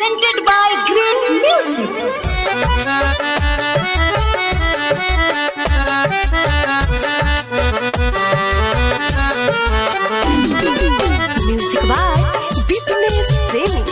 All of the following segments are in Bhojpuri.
presented by Great Music. Music by Bipnesh Premi.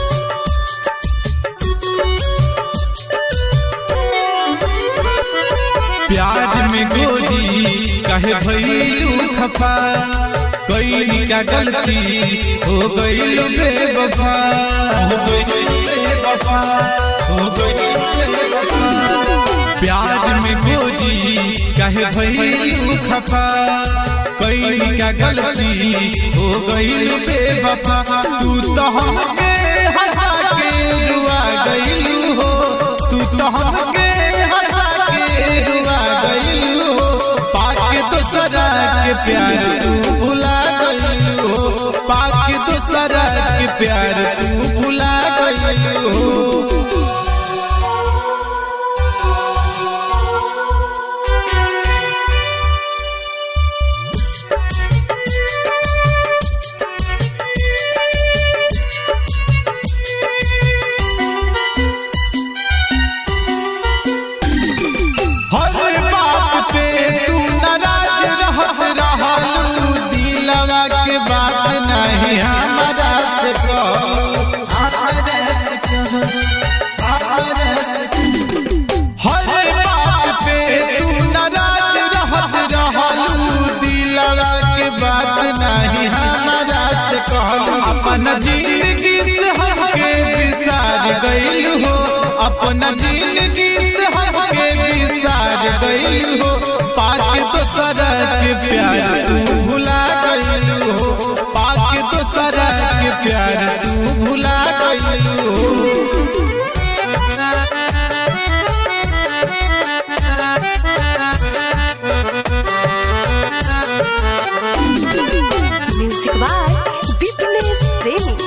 प्यार में गोरी कहे भैलू खफा कई का गलती हो गई बेवफा हो गई बेवफा हो गई बेवफा प्यार में गोरी कहे भैलू खफा कई का गलती हो गई बेवफा तू तो हमके हंसा के रुआ गईलू हो तू तो हमके हंसा के रुआ गईलू हो पाके दोसरा के प्यार तू भुला गईलू हो पाके दोसरा के प्यार तू भुला गईलू हो हर बात पे तू नाराज रहत रहलू दिलवा के बात नहीं हमारा से कहलू हर बात पे तू नाराज रहत रहलू दिलवा के बात नहीं हमारा से कहलू अपन जिंदगी से हमके बिसार गइल हो अपन जिंदगी से हमके बिसार गइल हो पाके दोसरा के प्यार तू भुला गइल हो पाके दोसरा के प्यार तू भुला गइल हो Music by Bipnesh Premi.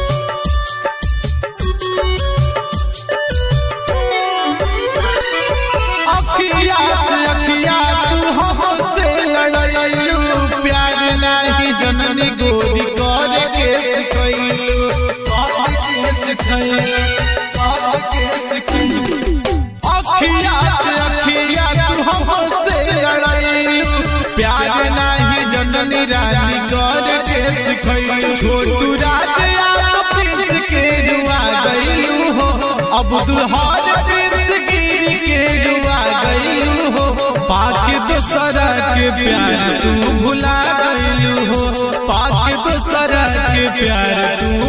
अखिया से अखिया तू हमसे लड़लू प्यार नहीं जननी गोरी कर के सिखैलू कर के सिखैलू कर के सिखैलू अखिया से अखिया तू हमसे लड़लू प्यार नहीं जननी रानी कर के सिखैलू छोटू राज या प्रिंस के रुआ गइलू हो अब्दुल हाज प्रिंस गिरी के रुआ गइलू हो पाके दोसरा के प्यार तू भुला गइलू हो पाके दोसरा के प्यार तू